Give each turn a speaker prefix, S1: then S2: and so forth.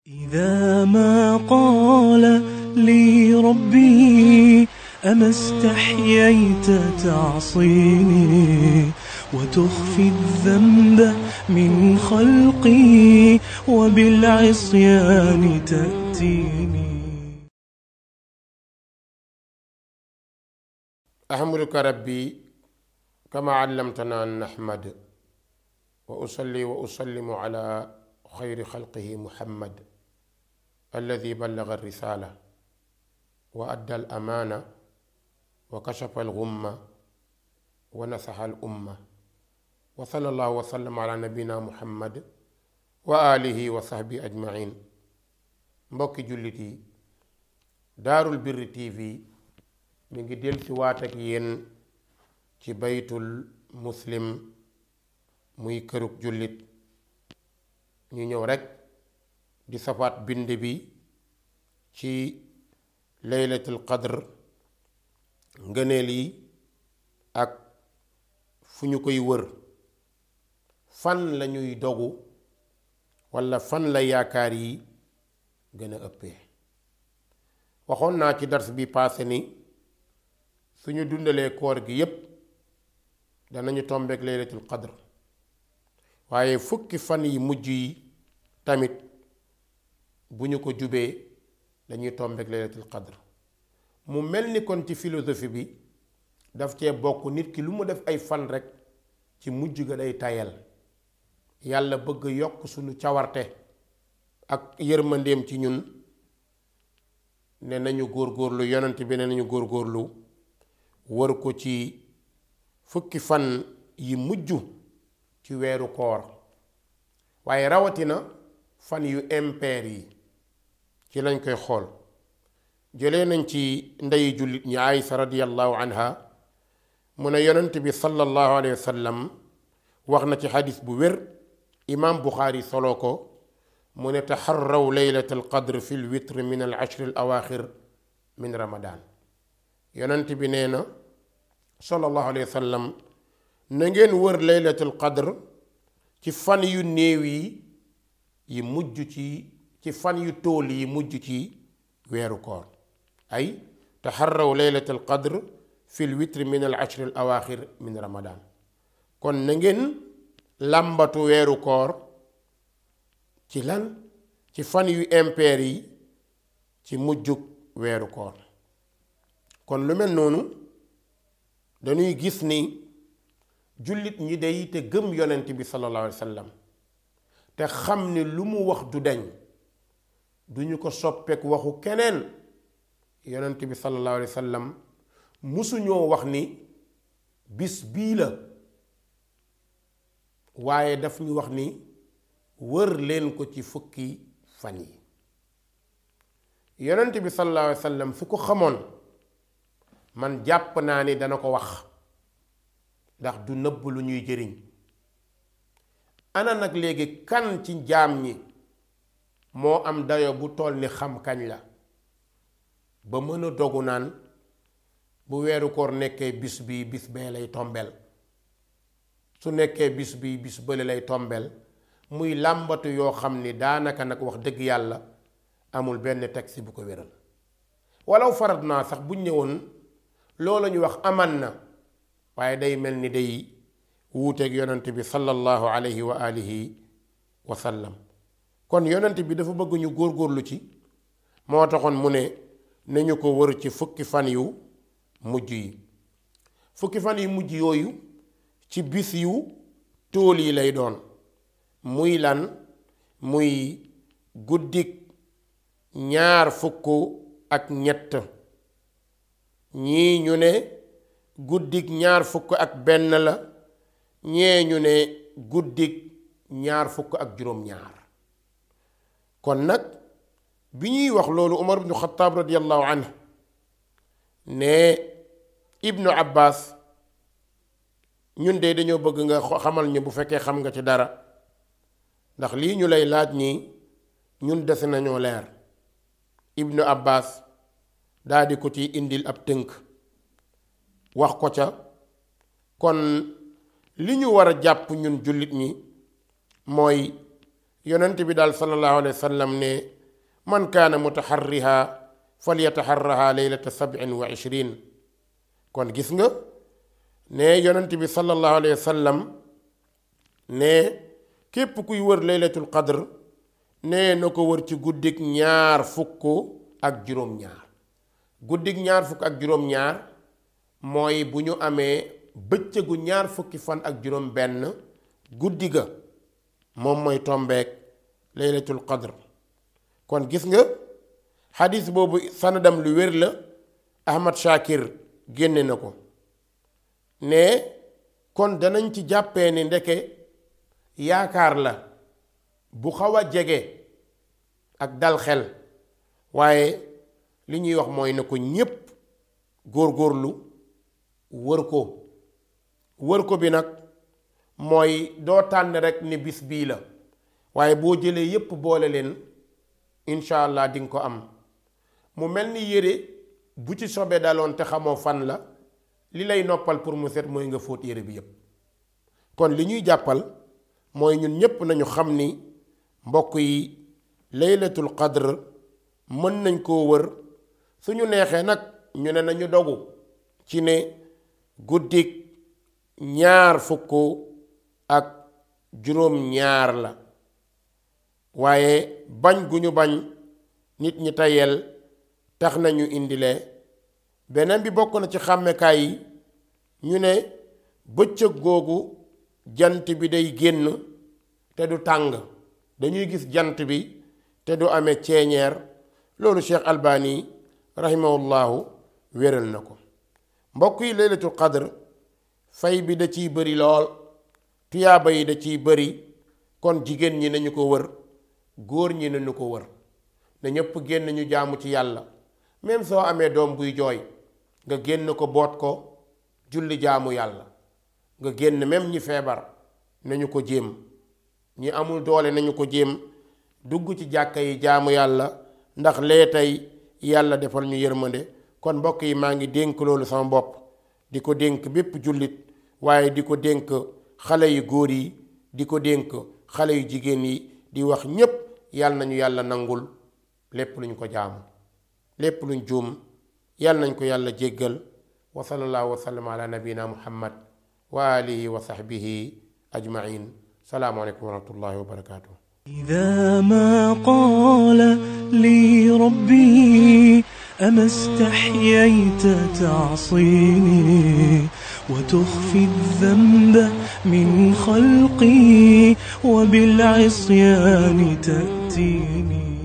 S1: إذا ما قال لي ربي أما استحييت تعصيني وتخفي الذنب من خلقي وبالعصيان تأتيني
S2: أحمدك ربي كما علمتنا أن نحمد وأصلي وأسلم على خير خلقه محمد الذي بلغ الرسالة وأدى الأمانة وكشف الغمة ونصح الأمة وصلى الله وسلم على نبينا محمد وآله وصحبه أجمعين mbokki jullit yi daarul birri tv mi ngi del si waat ak yéen ci baytul muslim muy kërug jullit ñu ñëw rekk di safaat bind bi ci laylatul qadr ngëneel yi ak fu ñu koy wër fan lañuy dogu walla fan la yaakaar yi gën a ëppee waxoon naa ci dars bi paase ni suñu dundalee koor gi yépp danañu tombeek laylatul qadr waaye fukki fan yi mujj yi tamit bu ñu ko jubee dañuy tombeek laylatul qadr mu mel ni kon ci philosophie bi daf cee bokk nit ki lu mu def ay fan rekk ci mujj ga day tayal yàlla bëgg yokk suñu cawarte ak yërmandeem ci ñun ne nañu góorgóorlu yonent bi ne nañu góorgóorlu wër ko ci fukki fan yi mujj ci weeru koor waaye rawatina fan yu impair yi ci lañ koy xool jëlee nañ ci ndeyi jullit ñi Aysa radiyallahu anha mu ne yonent bi sallallahu alayhi wa sallam wax na ci xadis bu wér imaam Buxaari solo ko mu ne taxarraw laylat alqadr fi lwitr min al ashri al awaaxir min ramadan yonent bi nee na sallallahu alayhi wa sallam na ngeen wër laylat alqadr ci fan yu néew yi yi mujj ci ci fan yu tóol yi mujj ci weeru koor ay taxarraw laylat alqadr fi lwitr min al ashri al awaaxir min ramadan kon na ngeen làmbatu weeru koor ci lan ci fan yu impair yi ci mujjug weeru koor kon lu mel noonu dañuy gis ni jullit ñi day te gëm yonent bi sallallahu alayhi wa sallam te xam ni lu mu wax du dañ duñu ko soppeek waxu keneen yonent bi sallallahu alayhi wa sallam musuñoo wax ni bis bii la waaye daf ñu wax ni wër leen ko ci fukki fan yi yonent bi sallallahu alayhi wa sallam su ko xamoon man jàpp naa ni dana ko wax ndax du nëbb lu ñuy jëriñ ana nag léegi kan ci jaam ñi moo am dayo bu toll ni xam kañ la ba mën a dogu naan bu weeru koor nekkee bis bii bis bee lay tombeel su nekkee bis bii bis bële lay tombeel muy làmbatu yoo xam ni daanaka nag wax dëgg yàlla amul benn taxi bu ko wéral walaw farat naa sax buñ ñëwoon loolu ñu wax aman na waaye day mel ni day wuuteeg yonent bi sallallahu alayhi wa alihi wa sallam kon yonent bi dafa bëgg ñu góorgóorlu ci moo taxoon mu ne nañu ko wër ci fukki fan yu mujj yi fukki fan yu mujj yooyu ci bis yu tóol yi lay doon muy lan muy guddik ñaar fukk ak ñett ñii ñu ne guddik ñaar fukk ak benn la ñee ñu ne guddik ñaar fukk ak juróom-ñaar kon nag bi ñuy wax loolu Umar ibnu Xataab radiyallahu anhu ne Ibnu Abbas ñun de dañoo bëgg nga xamal ñu bu fekkee xam nga ci dara ndax lii ñu lay laaj nii ñun dese nañoo leer ibnu abbas daldi ko ci indil ab tënk wax ko ca kon li ñu war a jàpp ñun jullit ñi mooy yonent bi daal sallallahu alayhi wa sallam ne man kaana mutaxarriha falyataxarraha leylata sabin wa ishrin kon gis nga ne yonent bi sallallahu alayhi wa sallam ne képp kuy wër laylatul qadr nee na ko wër ci guddik ñaar fukk ak juróom-ñaar guddik ñaar fukk ak juróom-ñaar mooy bu ñu amee bëccëgu ñaar fukki fan ak juróom benn guddi ga moom mooy tombeek laylatul qadr kon gis nga xadis boobu sanadam lu wér la ahmad shakir génne na ko ne kon danañ ci jàppee ni ndeke yaakaar la bu xaw a jege ak dal xel waaye li ñuy wax mooy na ko ñépp góorgóorlu wër ko wër ko bi nag mooy doo tànn rekk ni bis bii la waaye boo jëlee yépp boole leen incha allah dinga ko am mu mel ni yére bu ci sobe daloon te xamoo fan la li lay noppal pour mu set mooy nga fóot yére bi yépp kon li ñuy jàppal mooy ñun ñépp nañu xam ni mbokk yi laylatul qadr mën nañ koo wër suñu neexee nag ñu ne nañu dogu ci ne guddik ñaar fukk ak juróom ñaar la waaye bañ gu ñu bañ nit ñi tayel tax nañu indile beneen bi bokk na ci xàmmekaay yi ñu ne bëccëg googu jant bi day génn te du tàng dañuy gis jant bi te du amee ceeñeer loolu Cheikh Albani rahimahullahu wéral na ko mbokk yi laylatul qadr fay bi da ciy bëri lool tuyaaba yi da ciy bëri kon jigéen ñi nañu ko wër góor ñi nañu ko wër na ñépp génn ñu jaamu ci yàlla même soo amee doom buy jooy nga génn ko boot ko julli jaamu yàlla nga génn même ñi feebar nañu ko jéem ñi amul doole nañu ko jéem dugg ci jàkka yi jaamu yàlla ndax lee tey yàlla defal ñu yërmande kon mbokk yi maa ngi dénk loolu sama bopp di ko dénk bépp jullit waaye di ko dénk xale yu góor yi di ko dénk xale yu jigéen yi di wax ñépp yàlla nañu yàlla nangul lépp luñ ko jaamu lépp luñ juum yàlla nañ ko yàlla jéggal wa sallallahu wa sallam ala nabina muhammad wa alihi wa sahbihi ajmain salaamu aleykum wa rahmatullahi wa barakatuh
S1: إذا ما قال لي ربي أما استحييت تعصيني وتخفي الذنب من خلقي وبالعصيان تأتيني